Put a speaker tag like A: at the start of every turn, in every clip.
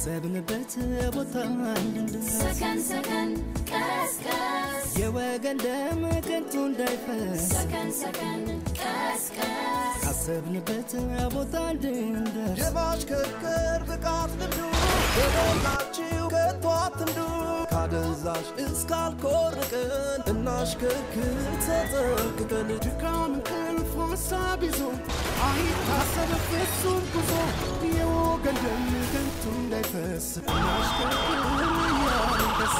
A: ካሰብንበት ቦታ እንድንደርስ
B: ሰከን ሰከን ቀስቀስ
A: የወገን ደም ከንቱ እንዳይፈስ
B: ሰከን ሰከን ቀስቀስ
A: ካሰብንበት ቦታ እንድንደርስ
C: የማሽከርከር ብቃት ልምዱ በሞላችሁ ከቶ አትንዱ ካደንዛዥ እስካልኮርቅን እናሽከርክር ተጠንቅቀን
A: ድካም እንቅልፍ ሀሳብ ይዞ አይታሰብ ፍጹም ጉዞ የወገን ደም ከንቱ እንዳይፈስ እናሽከርክር እያልን ደስ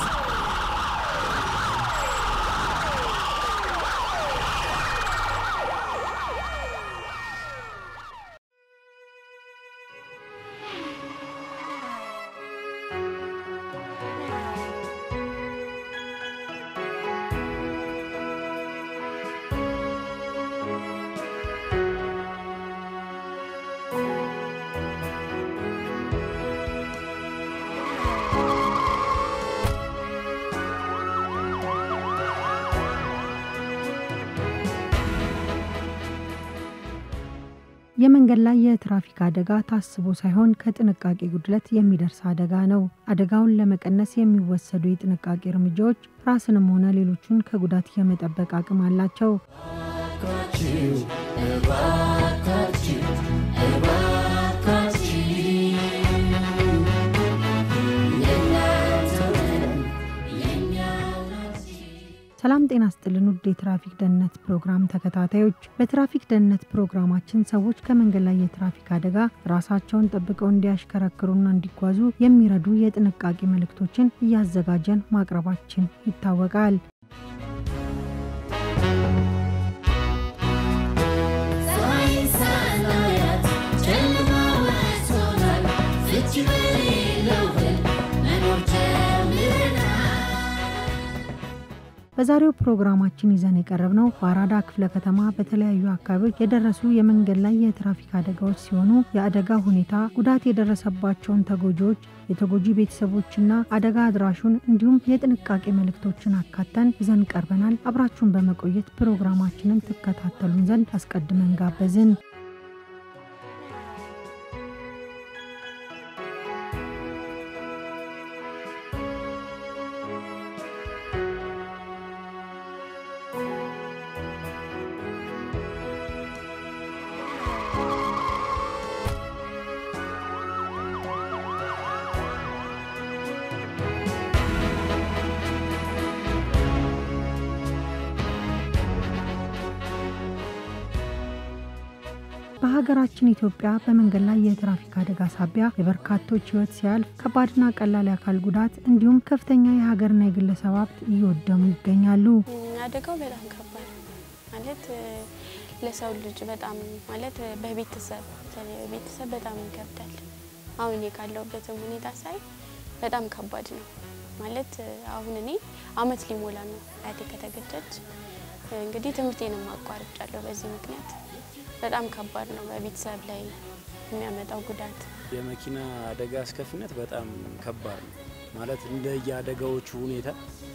D: የመንገድ ላይ የትራፊክ አደጋ ታስቦ ሳይሆን ከጥንቃቄ ጉድለት የሚደርስ አደጋ ነው። አደጋውን ለመቀነስ የሚወሰዱ የጥንቃቄ እርምጃዎች ራስንም ሆነ ሌሎቹን ከጉዳት የመጠበቅ አቅም አላቸው። ሰላም ጤና ስጥልን ውድ የትራፊክ ደህንነት ፕሮግራም ተከታታዮች፣ በትራፊክ ደህንነት ፕሮግራማችን ሰዎች ከመንገድ ላይ የትራፊክ አደጋ ራሳቸውን ጠብቀው እንዲያሽከረክሩና እንዲጓዙ የሚረዱ የጥንቃቄ መልእክቶችን እያዘጋጀን ማቅረባችን ይታወቃል።
B: ፀሐይ ሳናያት ጨለማ ወጥቶናል ፍቺ በሌለው ህልም መኖር ጀምረናል
D: በዛሬው ፕሮግራማችን ይዘን የቀረብነው በአራዳ ክፍለ ከተማ በተለያዩ አካባቢዎች የደረሱ የመንገድ ላይ የትራፊክ አደጋዎች ሲሆኑ የአደጋ ሁኔታ፣ ጉዳት የደረሰባቸውን ተጎጂዎች፣ የተጎጂ ቤተሰቦችና አደጋ አድራሹን እንዲሁም የጥንቃቄ መልእክቶችን አካተን ይዘን ቀርበናል። አብራችሁን በመቆየት ፕሮግራማችንን ትከታተሉን ዘንድ አስቀድመን ጋበዝን። በሀገራችን ኢትዮጵያ በመንገድ ላይ የትራፊክ አደጋ ሳቢያ የበርካቶች ሕይወት ሲያልፍ ከባድና ቀላል የአካል ጉዳት እንዲሁም ከፍተኛ የሀገርና የግለሰብ ሀብት እየወደሙ ይገኛሉ።
E: አደጋው በጣም ከባድ ነው ማለት እ፣ ለሰው ልጅ በጣም ማለት እ፣ በቤተሰብ በተለይ በቤተሰብ በጣም ይከብዳል። አሁን እኔ ካለሁበትም ሁኔታ ሳይ በጣም ከባድ ነው ማለት እ፣ አሁን እኔ አመት ሊሞላ ነው አያቴ ከተገጨች። እ፣ እንግዲህ ትምህርቴንም አቋርጫለሁ በዚህ ምክንያት። በጣም ከባድ ነው በቤተሰብ ላይ የሚያመጣው ጉዳት
F: የመኪና አደጋ አስከፊነት በጣም ከባድ ነው ማለት እንደ የአደጋዎቹ ሁኔታ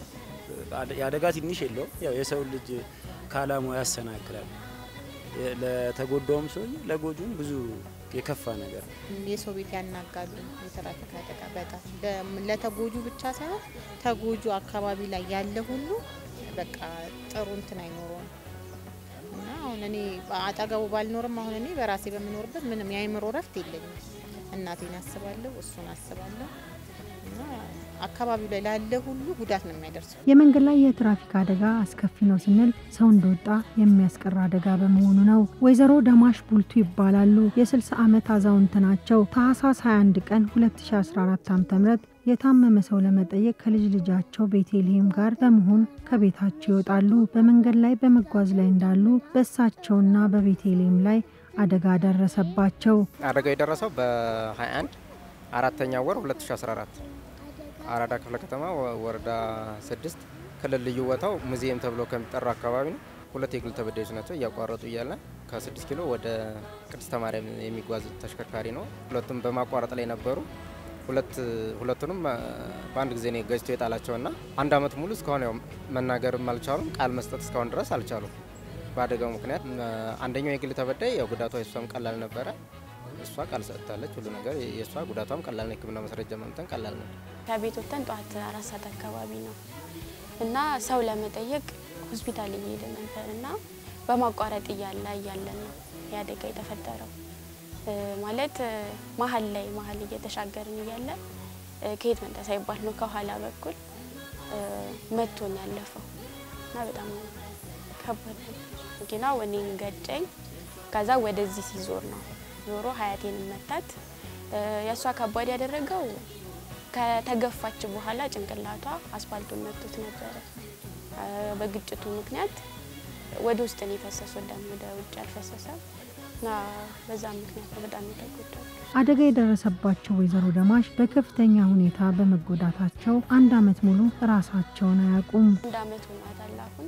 F: አደ- የአደጋ ትንሽ የለውም። ያው የሰው ልጅ ከአላማው ያሰናክላል። የ- ለተጎዳውም ሰው ለጎጁም ብዙ የከፋ ነገር ነው።
G: የሰው ቤት ያናጋሉ። የትራፊክ አደጋ በጣም ለ- ለተጎጁ ብቻ ሳይሆን ተጎጁ አካባቢ ላይ ያለ ሁሉ በቃ ጥሩ እንትን አይኖረውም እና አሁን እኔ አጠገቡ ባልኖርም አሁን እኔ በራሴ በምኖርበት ምንም የአይምሮ ረፍት የለኝም። እናቴን አስባለሁ፣ እሱን አስባለሁ እና አካባቢው ላይ ላለ ሁሉ ጉዳት ነው የሚያደርሰው።
D: የመንገድ ላይ የትራፊክ አደጋ አስከፊ ነው ስንል ሰው እንደወጣ የሚያስቀር አደጋ በመሆኑ ነው። ወይዘሮ ደማሽ ቡልቱ ይባላሉ። የ60 ዓመት አዛውንት ናቸው። ታህሳስ 21 ቀን 2014 ዓ.ም የታመመ ሰው ለመጠየቅ ከልጅ ልጃቸው ቤቴልሄም ጋር በመሆን ከቤታቸው ይወጣሉ። በመንገድ ላይ በመጓዝ ላይ እንዳሉ በእሳቸውና በቤቴልሄም ላይ አደጋ ደረሰባቸው።
H: አደጋው የደረሰው በ21 አራተኛ ወር 2014 አራዳ ክፍለ ከተማ ወ- ወረዳ ስድስት ክልል ልዩ ቦታው ሙዚየም ተብሎ ከሚጠራ አካባቢ ነው። ሁለት የግል ተበዳዮች ናቸው። እያቋረጡ እያለ ከስድስት ኪሎ ወደ ቅድስተ ማርያም የሚጓዝ ተሽከርካሪ ነው። ሁለቱም በማቋረጥ ላይ ነበሩ። ሁለት ሁለቱንም አ፣ በአንድ ጊዜ ነው ገጭቶ የጣላቸውና አንድ አመት ሙሉ እስካሁን ያው መናገርም አልቻሉም። ቃል መስጠት እስካሁን ድረስ አልቻሉም። በአደጋው ምክንያት አ፣ አንደኛው የግል ተበዳይ ያው ጉዳቷ እሷም ቀላል ነበረ። እሷ ቃል ሰጥታለች። ሁሉ ነገር የእሷ ጉዳቷም ቀላል ነው። ሕክምና ማስረጃ ማምጣን ቀላል ነው።
E: ከቤት ወጥተን ጠዋት አራት ሰዓት አካባቢ ነው እና ሰው ለመጠየቅ ሆስፒታል እየሄደ ነበር እና በማቋረጥ እያለ እያለን ነው የአደጋ የተፈጠረው። እ ማለት እ መሀል ላይ መሀል እየተሻገርን እያለ እ ከየት መጣ ሳይባል ነው ከኋላ በኩል እ መቶኝ ያለፈው እና በጣም ከባድ ነው። መኪናው እኔን ገጨኝ። ከዛ ወደዚህ ሲዞር ነው ዞሮ ሀያቴን መታት። እ የእሷ ከባድ ያደረገው ከተገፋች በኋላ ጭንቅላቷ አስፋልቱን መቶት ነበረ። እ በግጭቱ ምክንያት ወደ ውስጥ ነው የፈሰሰው፣ ደም ወደ ውጭ አልፈሰሰም እና በዛ ምክንያት ነው በጣም የተጎዳው።
D: አደጋ የደረሰባቸው ወይዘሮ ደማሽ በከፍተኛ ሁኔታ በመጎዳታቸው አንድ ዓመት ሙሉ ራሳቸውን አያውቁም።
E: አንድ አመት ሆኗታል አሁን።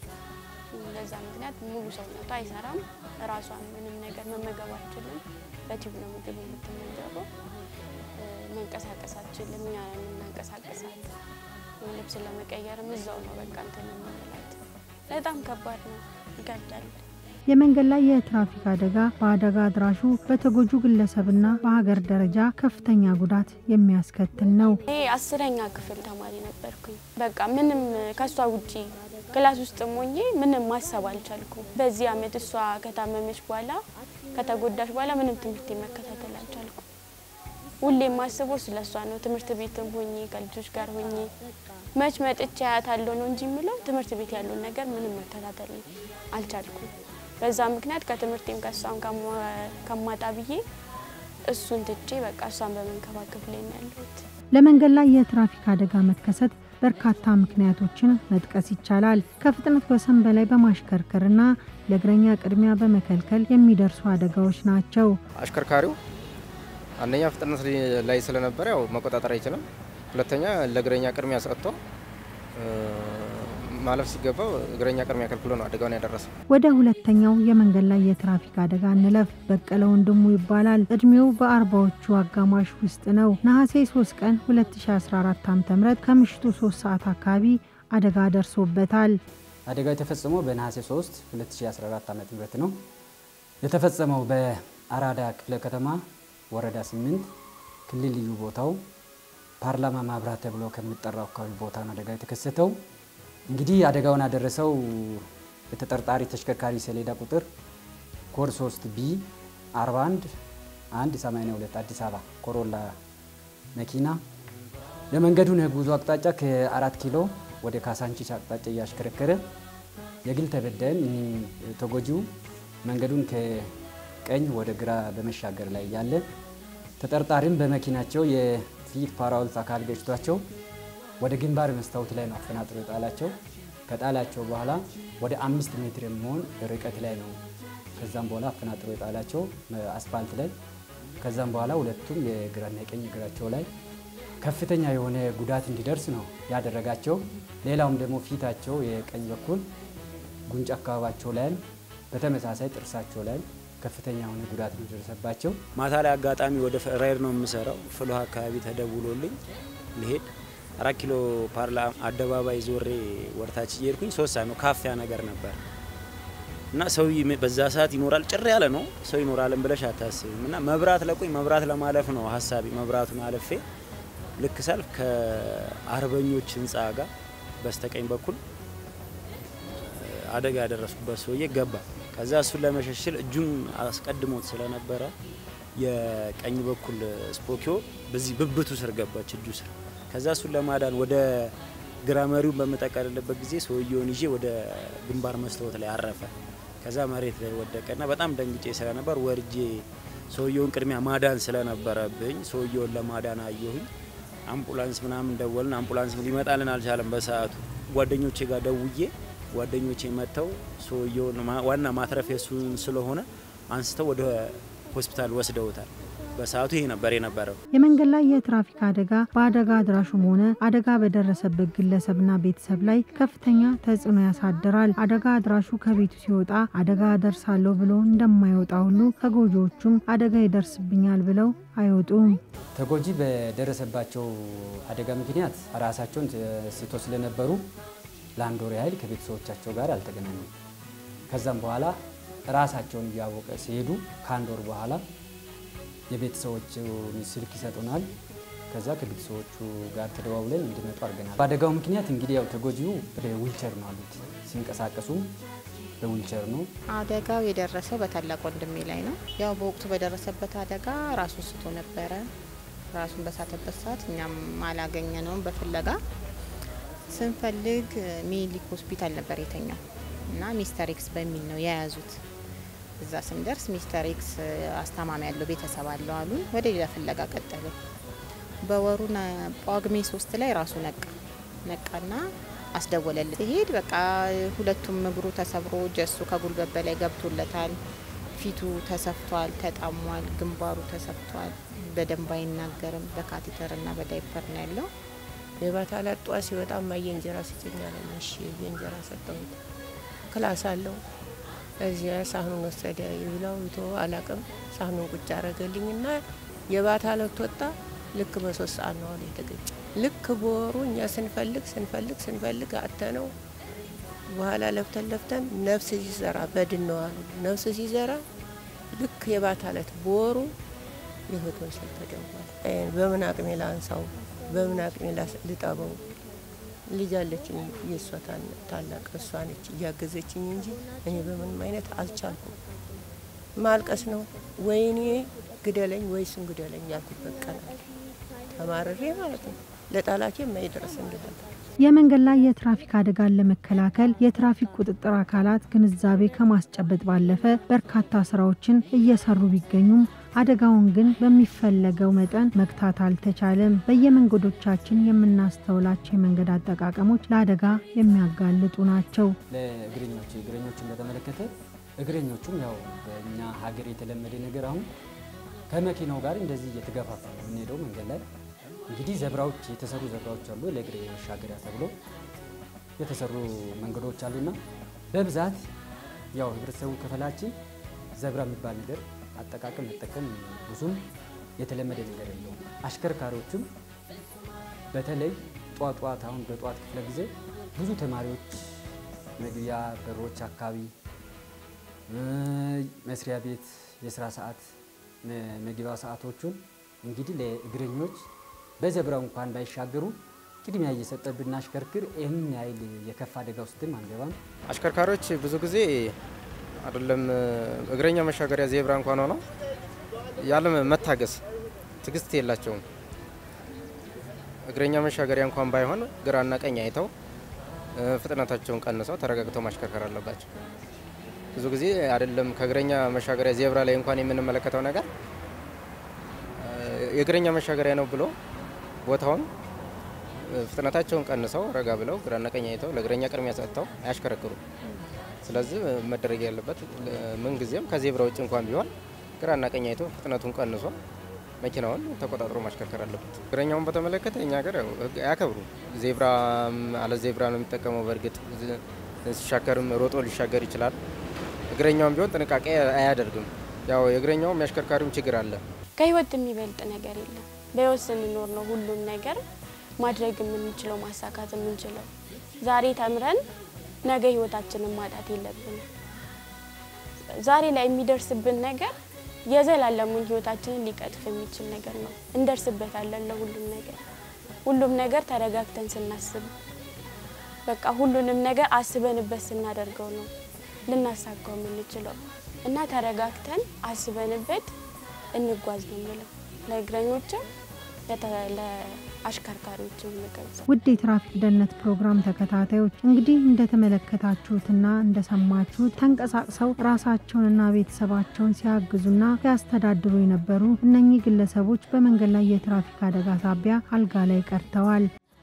E: በዛ ምክንያት ሙሉ ሰውነቷ አይሰራም። ራሷን ምንም ነገር መመገብ አትችልም። በቲዩብ ነው ምግብ የምትመገበው። እ መንቀሳቀስ አትችልም። እኛ ነን የምናንቀሳቀሳት። ልብስ ለመቀየርም እዛው ነው በቃ እንትን የምንላት። በጣም ከባድ ነው፣ ይከብዳል።
D: የመንገድ ላይ የትራፊክ አደጋ በአደጋ አድራሹ በተጎጁ ግለሰብና በሀገር ደረጃ ከፍተኛ ጉዳት የሚያስከትል ነው።
E: እኔ አስረኛ ክፍል ተማሪ ነበርኩኝ። በቃ ምንም ከእሷ ውጪ ክላስ ውስጥ ሞኜ ምንም ማሰብ አልቻልኩም። በዚህ አመት እሷ ከታመመች በኋላ ከተጎዳች በኋላ ምንም ትምህርት መከታተል አልቻልኩም። ሁሌ የማስበው ስለ እሷ ነው። ትምህርት ቤትም ሆኜ ከልጆች ጋር ሆኜ መች መጥቼ አያታለሁ ነው እንጂ የምለው ትምህርት ቤት ያለውን ነገር ምንም መከታተል አልቻልኩም። በዛ ምክንያት ከትምህርቴም ከእሷም ከማ- ከማጣ ብዬ እሱን ትቼ በቃ እሷን በመንከባከብ ላይ ነው ያለሁት።
D: ለመንገድ ላይ የትራፊክ አደጋ መከሰት በርካታ ምክንያቶችን መጥቀስ ይቻላል። ከፍጥነት ወሰን በላይ በማሽከርከርና ለእግረኛ ቅድሚያ በመከልከል የሚደርሱ አደጋዎች ናቸው።
H: አሽከርካሪው አንደኛ ፍጥነት ላይ ስለነበረ ያው መቆጣጠር አይችልም። ሁለተኛ ለእግረኛ ቅድሚያ ሰጥቶ እ፣ ማለፍ ሲገባው እግረኛ ቅድሚያ ከልክሎ ነው አደጋውን ያደረሰው።
D: ወደ ሁለተኛው የመንገድ ላይ የትራፊክ አደጋ እንለፍ። በቀለ ወንድሙ ይባላል። እድሜው በአርባዎቹ አጋማሽ ውስጥ ነው። ነሐሴ 3 ቀን 2014 ዓ.ም ከምሽቱ 3 ሰዓት አካባቢ አደጋ ደርሶበታል።
I: አደጋው የተፈጸመው በነሐሴ 3 2014 ዓ.ም ነው። የተፈጸመው በአራዳ ክፍለ ከተማ ወረዳ 8 ክልል ልዩ ቦታው ፓርላማ ማብራት ተብሎ ከሚጠራው አካባቢ ቦታ ነው አደጋ የተከሰተው። እንግዲህ አደጋውን ያደረሰው በተጠርጣሪ ተሽከርካሪ ሰሌዳ ቁጥር ኮድ 3 ቢ 41 182 አዲስ አበባ ኮሮላ መኪና የመንገዱን የጉዞ አቅጣጫ ከአራት ኪሎ ወደ ካሳንቺስ አቅጣጫ እያሽከረከረ የግል ተበዳይም ይህ ተጎጂው መንገዱን ከቀኝ ወደ ግራ በመሻገር ላይ ያለ ተጠርጣሪም በመኪናቸው የፊት ፓራውልት አካል ገጭቷቸው ወደ ግንባር መስታወት ላይ ነው አፈናጥሮ የጣላቸው። ከጣላቸው በኋላ ወደ አምስት ሜትር የሚሆን ርቀት ላይ ነው ከዛም በኋላ አፈናጥሮ የጣላቸው አስፋልት ላይ። ከዛም በኋላ ሁለቱም የግራና የቀኝ እግራቸው ላይ ከፍተኛ የሆነ ጉዳት እንዲደርስ ነው ያደረጋቸው። ሌላውም ደግሞ ፊታቸው የቀኝ በኩል ጉንጭ አካባቢያቸው ላይም በተመሳሳይ ጥርሳቸው ላይ ከፍተኛ የሆነ ጉዳት ነው የደረሰባቸው።
F: ማታ ላይ አጋጣሚ ወደ ራይድ ነው የምሰራው። ፍልውሃ አካባቢ ተደውሎልኝ ልሄድ አራት ኪሎ ፓርላ አደባባይ ዞሬ ወርታች እየሄድኩኝ ሶስት ሰዓት ነው ካፊያ ነገር ነበር እና ሰው ይም- በዛ ሰዓት ይኖራል ጭር ያለ ነው ሰው ይኖራልን ብለሽ አታስብም። እና መብራት ለቆኝ መብራት ለማለፍ ነው ሀሳቢ። መብራቱን አልፌ ልክ ሰልፍ ከአርበኞች ህንፃ ጋር በስተቀኝ በኩል አደጋ ያደረስኩበት ሰውዬ ገባ። ከዛ እሱን ለመሸሽል እጁን አስቀድሞት ስለነበረ የቀኝ በኩል ስፖኪዮ በዚህ ብብቱ ስር ገባች እጁ ስር። ከዛ እሱን ለማዳን ወደ ግራ መሪውን በምጠቀልልበት ጊዜ ሰውየውን ይዤ ወደ ግንባር መስታወት ላይ አረፈ። ከዛ መሬት ላይ ወደቀና በጣም ደንግጬ ስለነበር ወርጄ ሰውየውን ቅድሚያ ማዳን ስለነበረብኝ ሰውየውን ለማዳን አየሁኝ። አምቡላንስ ምናምን ደወልን። አምቡላንስ ሊመጣልን አልቻለም በሰዓቱ። ጓደኞቼ ጋር ደውዬ ጓደኞቼ መጥተው ሰውየውን ማ- ዋና ማትረፍ የሱን ስለሆነ አንስተው ወደ ሆስፒታል ወስደውታል። በሰዓቱ ይሄ ነበር የነበረው።
D: የመንገድ ላይ የትራፊክ አደጋ በአደጋ አድራሹም ሆነ አደጋ በደረሰበት ግለሰብና ቤተሰብ ላይ ከፍተኛ ተጽዕኖ ያሳድራል። አደጋ አድራሹ ከቤቱ ሲወጣ አደጋ ደርሳለሁ ብሎ እንደማይወጣ ሁሉ ተጎጂዎቹም አደጋ ይደርስብኛል ብለው አይወጡም።
I: ተጎጂ በደረሰባቸው አደጋ ምክንያት ራሳቸውን ስቶ ስለነበሩ ለአንድ ወር ያህል ከቤተሰቦቻቸው ጋር አልተገናኙም። ከዛም በኋላ ራሳቸውን እያወቀ ሲሄዱ ከአንድ ወር በኋላ የቤተሰቦቹ ስልክ ይሰጡናል። ከዛ ከቤተሰቦቹ ጋር ተደዋውለን እንዲመጡ አድርገናል። በአደጋው ምክንያት እንግዲህ ያው ተጎጂው በዊልቸር ነው አሉት። ሲንቀሳቀሱም በዊልቸር ነው።
G: አደጋው የደረሰው በታላቅ ወንድሜ ላይ ነው። ያው በወቅቱ በደረሰበት አደጋ ራሱን ስቶ ነበረ። ራሱን በሳተበት ሰዓት እኛም አላገኘነውም። በፍለጋ ስንፈልግ ሚኒሊክ ሆስፒታል ነበር የተኛው እና ሚስተር ኤክስ በሚል ነው የያዙት። እዛ ስንደርስ ሚስተር ኤክስ አስታማሚ ያለው ቤተሰብ አለው አሉን። ወደ ሌላ ፍለጋ ቀጠልን። በወሩ ነ- ጳጉሜ ሶስት ላይ ራሱ ነቃ ነቃና አስደወለልን። ሲሄድ በቃ ሁለቱም እግሩ ተሰብሮ ጀሱ ከጉልበት በላይ ገብቶለታል። ፊቱ ተሰፍቷል፣ ተጣሟል፣ ግንባሩ ተሰፍቷል። በደንብ አይናገርም። በካቴተርና በዳይፐር ነው ያለው።
J: የባታ ላጧ ሲወጣ ማየ እንጀራ ስጭኝ አለኝ። እሺ የእንጀራ ሰጠሁት። ክላስ አለው። እዚያ ሳህኑን ወሰደ። ይብላው ይቶ አላቅም። ሳህኑን ቁጭ አረገልኝና የባታ ለት ወጣ። ልክ በሶስት ሰዓት ነው አሉ የተገጨ። ልክ በወሩ እኛ ስንፈልግ ስንፈልግ ስንፈልግ አተነው በኋላ ለፍተን ለፍተን ነፍስ ሲዘራ በድን ነው አሉ። ነፍስ ሲዘራ ልክ የባታ ለት በወሩ የህይወቱን ስል ተደውሏል። በምን አቅሜ ላንሳው? በምን አቅሜ ላስ- ልጠበው? ልጅ አለችኝ፣ የእሷ ታን- ታላቅ እሷ ነች እያገዘችኝ እንጂ እኔ በምንም አይነት አልቻልኩም። ማልቀስ ነው ወይኔ ግደለኝ ወይ እሱን ግደለኝ ያልኩበት ቀን አለ። ተማርሬ ማለት ነው ለጠላቴ የማይደርስ እንዲሆን
D: የመንገድ ላይ የትራፊክ አደጋን ለመከላከል የትራፊክ ቁጥጥር አካላት ግንዛቤ ከማስጨበጥ ባለፈ በርካታ ስራዎችን እየሰሩ ቢገኙም አደጋውን ግን በሚፈለገው መጠን መግታት አልተቻለም። በየመንገዶቻችን የምናስተውላቸው የመንገድ አጠቃቀሞች ለአደጋ የሚያጋልጡ ናቸው።
I: ለእግረኞች እግረኞችን በተመለከተ እግረኞቹም ያው በእኛ ሀገር የተለመደ ነገር አሁን ከመኪናው ጋር እንደዚህ እየተገፋፋ ነው የምንሄደው መንገድ ላይ እንግዲህ ዘብራዎች የተሰሩ ዘብራዎች አሉ ለእግረኛ መሻገሪያ ተብሎ የተሰሩ መንገዶች አሉና በብዛት ያው ህብረተሰቡ ክፍላችን ዘብራ የሚባል ነገር አጠቃቀም መጠቀም ብዙም የተለመደ ነገር የለውም። አሽከርካሪዎችም በተለይ ጧት ጧት አሁን በጧት ክፍለ ጊዜ ብዙ ተማሪዎች መግቢያ በሮች አካባቢ እ፣ መስሪያ ቤት የስራ ሰዓት መ- መግቢያ ሰዓቶቹን እንግዲህ ለእግረኞች በዘብራው እንኳን ባይሻገሩ ቅድሚያ እየሰጠ ብናሽከርክር ይህን ያህል የከፋ አደጋ ውስጥም አንገባም።
H: አሽከርካሪዎች ብዙ ጊዜ አይደለም እግረኛ መሻገሪያ ዜብራ እንኳን ሆነው ያለ መታገስ ትዕግስት የላቸውም። እግረኛ መሻገሪያ እንኳን ባይሆን ግራና ቀኝ አይተው እ፣ ፍጥነታቸውን ቀንሰው ተረጋግተው ማሽከርከር አለባቸው። ብዙ ጊዜ አይደለም ከእግረኛ መሻገሪያ ዜብራ ላይ እንኳን የምንመለከተው ነገር እ፣ የእግረኛ መሻገሪያ ነው ብሎ ቦታውን እ፣ ፍጥነታቸውን ቀንሰው ረጋ ብለው ግራና ቀኝ አይተው ለእግረኛ ቅድሚያ ሰጥተው አያሽከረክሩም። ስለዚህ መደረግ ያለበት ምን ጊዜም ከዜብራ ውጭ እንኳን ቢሆን ግራና ቀኝ አይቶ ፍጥነቱን ቀንሶ መኪናውን ተቆጣጥሮ ማሽከርከር አለበት። እግረኛውን በተመለከተ እኛ ሀገር ያው ሕግ አያከብሩ። ዜብራ አለ ዜብራ ነው የሚጠቀመው። በእርግጥ ዝ- ሲሻገርም ሮጦ ሊሻገር ይችላል። እግረኛውም ቢሆን ጥንቃቄ አያደርግም። ያው የእግረኛውም የአሽከርካሪውም ችግር አለ።
E: ከህይወት የሚበልጥ ነገር የለም። በህይወት ስንኖር ነው ሁሉም ነገር ማድረግ የምንችለው ማሳካት የምንችለው። ዛሬ ተምረን ነገ ህይወታችንን ማጣት የለብንም። ዛሬ ላይ የሚደርስብን ነገር የዘላለሙን ህይወታችንን ሊቀጥፍ የሚችል ነገር ነው። እንደርስበታለን ለሁሉም ነገር ሁሉም ነገር ተረጋግተን ስናስብ በቃ ሁሉንም ነገር አስበንበት ስናደርገው ነው ልናሳካው የምንችለው እና ተረጋግተን አስበንበት እንጓዝ ነው የምለው ለእግረኞችም ለተ- ለአሽከርካሪዎችም የምገልጸው።
D: ውድ የትራፊክ ደህንነት ፕሮግራም ተከታታዮች እንግዲህ እንደተመለከታችሁትና እንደሰማችሁት ተንቀሳቅሰው ራሳቸውንና ቤተሰባቸውን ሲያግዙና ሲያስተዳድሩ የነበሩ እነኚህ ግለሰቦች በመንገድ ላይ የትራፊክ አደጋ ሳቢያ አልጋ ላይ ቀርተዋል።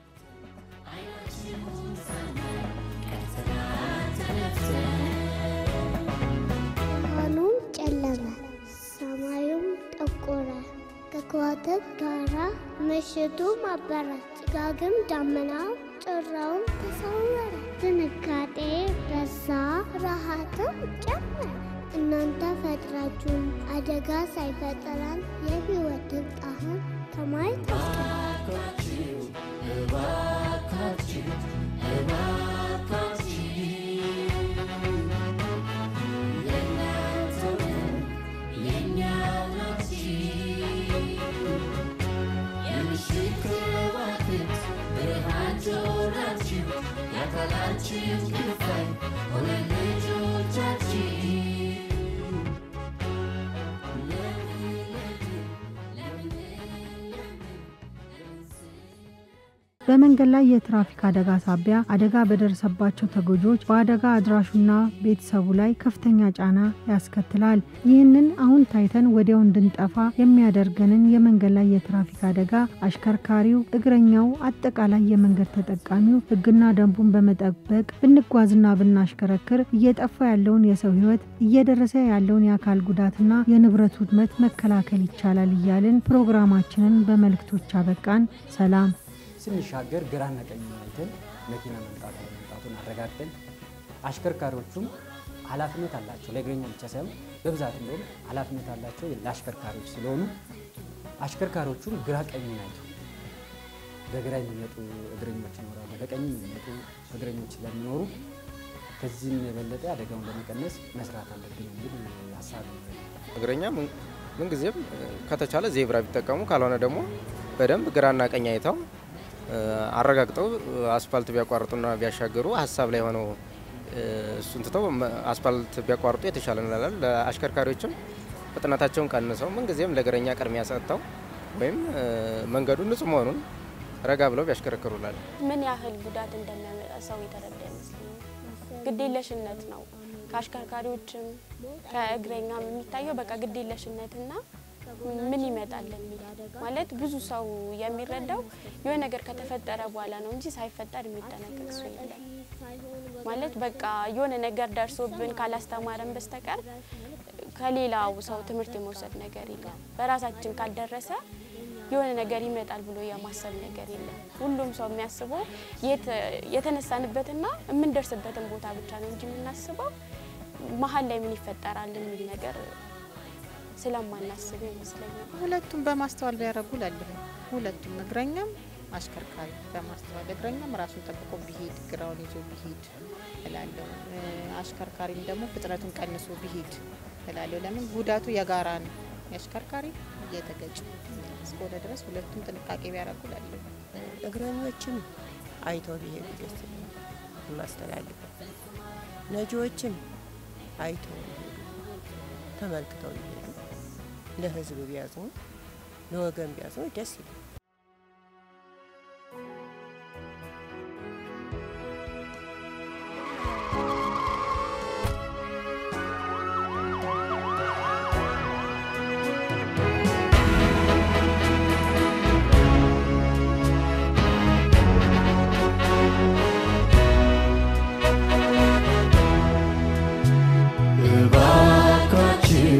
K: ብርሃኑም ጨለመ፣ ሰማዩም ጠቆረ። ከከዋክብት ጋራ ምሽቱም አበረ፣ ጭጋግም ዳመናው ጭራውም ተሰወረ። ድንጋጤ በዛ፣ ረሃትም ጨመረ። እናንተ ፈጥራችሁን አደጋ ሳይፈጥረን የህይወትን ጣዕም ከማየት አስቀር
B: የእናንተው የእኛው ናችሁ
D: በመንገድ ላይ የትራፊክ አደጋ ሳቢያ አደጋ በደረሰባቸው ተጎጂዎች በአደጋ አድራሹና ቤተሰቡ ላይ ከፍተኛ ጫና ያስከትላል። ይህንን አሁን ታይተን ወዲያው እንድንጠፋ የሚያደርገንን የመንገድ ላይ የትራፊክ አደጋ አሽከርካሪው፣ እግረኛው፣ አጠቃላይ የመንገድ ተጠቃሚው ሕግና ደንቡን በመጠበቅ ብንጓዝና ብናሽከረክር እየጠፋ ያለውን የሰው ሕይወት እየደረሰ ያለውን የአካል ጉዳትና የንብረት ውድመት መከላከል ይቻላል እያልን ፕሮግራማችንን በመልእክቶች አበቃን። ሰላም።
I: ስንሻገር ግራና ቀኝ አይተን መኪና መምጣቱ መምጣቱን አረጋግጠን አሽከርካሪዎቹም ኃላፊነት አላቸው። ለእግረኛ ብቻ ሳይሆን በብዛት እንደውም ኃላፊነት አላቸው ለአሽከርካሪዎች ስለሆኑ አሽከርካሪዎቹም ግራ ቀኝ ናቸው። በግራ የሚመጡ እግረኞች ይኖራሉ፣ በቀኝ የሚመጡ እግረኞች ስለሚኖሩ ከዚህም የበለጠ አደጋውን ለመቀነስ መስራት አለብን የሚል ሀሳብ ነው።
H: እግረኛ ምን- ምንጊዜም ከተቻለ ዜብራ ቢጠቀሙ ካልሆነ ደግሞ በደንብ ግራና ቀኝ አይተው እ፣ አረጋግጠው አስፋልት ቢያቋርጡና ቢያሻገሩ ሀሳብ ላይ ሆነው እ፣ እሱን ትተው መ- አስፋልት ቢያቋርጡ የተሻለ እንላለን። ለአሽከርካሪዎችም ፍጥነታቸውን ቀንሰው ምንጊዜም ለእግረኛ ቅድሚያ ሰጥተው ወይም እ፣ መንገዱ ንጹህ መሆኑን ረጋ ብለው ቢያሽከረክሩላል።
E: ምን ያህል ጉዳት እንደሚያመጣ ሰው የተረዳ ይመስለኛል። ግዴለሽነት ነው። ከአሽከርካሪዎችም ከእግረኛም የሚታየው በቃ ግዴለሽነትና ምን ይመጣል የሚል ማለት ብዙ ሰው የሚረዳው የሆነ ነገር ከተፈጠረ በኋላ ነው እንጂ ሳይፈጠር የሚጠነቀቅ ሰው የለም። ማለት በቃ የሆነ ነገር ደርሶብን ካላስተማረን በስተቀር ከሌላው ሰው ትምህርት የመውሰድ ነገር የለም። በራሳችን ካልደረሰ የሆነ ነገር ይመጣል ብሎ የማሰብ ነገር የለም። ሁሉም ሰው የሚያስበው የት- የተነሳንበትና የምንደርስበትን ቦታ ብቻ ነው እንጂ የምናስበው መሀል ላይ ምን ይፈጠራል የሚል ነገር ስለማናስበው ይመስለኛል።
G: ሁለቱም በማስተዋል ቢያደርጉ ላለሁ ሁለቱም እግረኛም አሽከርካሪ በማስተዋል እግረኛም ራሱን ጠብቆ ቢሄድ ግራውን ይዞ ቢሄድ እላለሁ። እ፣ አሽከርካሪም ደግሞ ፍጥነቱን ቀንሶ ቢሄድ እላለሁ። ለምን ጉዳቱ የጋራ ነው። የአሽከርካሪ እየተገጭ እስከሆነ ድረስ ሁለቱም ጥንቃቄ ቢያደርጉ እላለሁ።
J: እግረኞችን አይተው ቢሄዱ ደስ ይለኛል። የማስተላልፈው ነጂዎችን አይተው ቢሄዱ ተመልክተው ቢሄዱ ለሕዝብ ቢያዝኑ ለወገን ቢያዝኑ ደስ ይላል።
B: እባካችሁ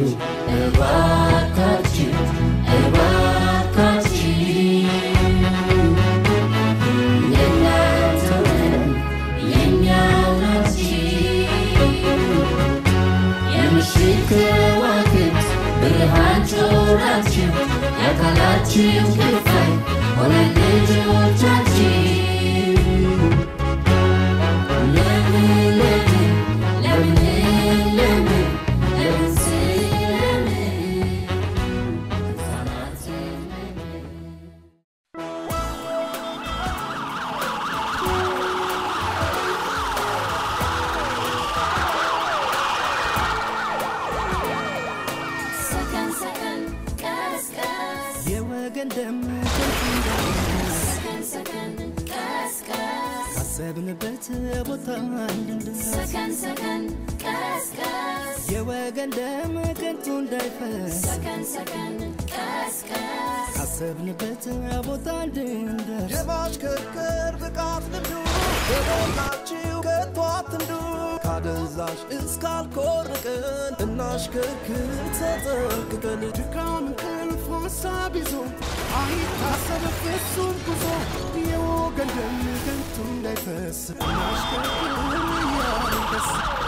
B: እባካችሁ እባካችሁ የእናንተ ነን የእኛ ናችሁ የምሽት ከዋክብት ብርሃን ጮራችሁ የአካላችሁ ክፋይ ሆነን ልጆቻችሁ ለምን ለምን ለምን ለምን ለምን ስለምን ሕፃናትን ለምን ሰከን ሰከን ቀስ ቀስ
A: የወገን ደም ከንቱ እንዳይፈስ
B: ሰከን ሰከን ቀስ ቀስ
A: ካሰብንበት ቦታ እንድንደርስ
B: ሰከን ሰከን ቀስ ቀስ
A: የወገን ደም ከንቱ እንዳይፈስ
B: ሰከን ሰከን ቀስ ቀስ
A: ካሰብንበት ቦታ እንድንደርስ
C: የማሽከርከር ብቃት ልምዱ በሞላችሁ ከቶ አትንዱ ካደንዛዥ እስካልኮርቅን እናሽከርክር ተጠንቅቀን
A: ድካም እንቅልፍ ሀሳብ ይዞ አይታሰብ ፍጹም ጉዞ የወገን ደም ከንቱ እንዳይፈስ እናሽከርክር እያልን ደስ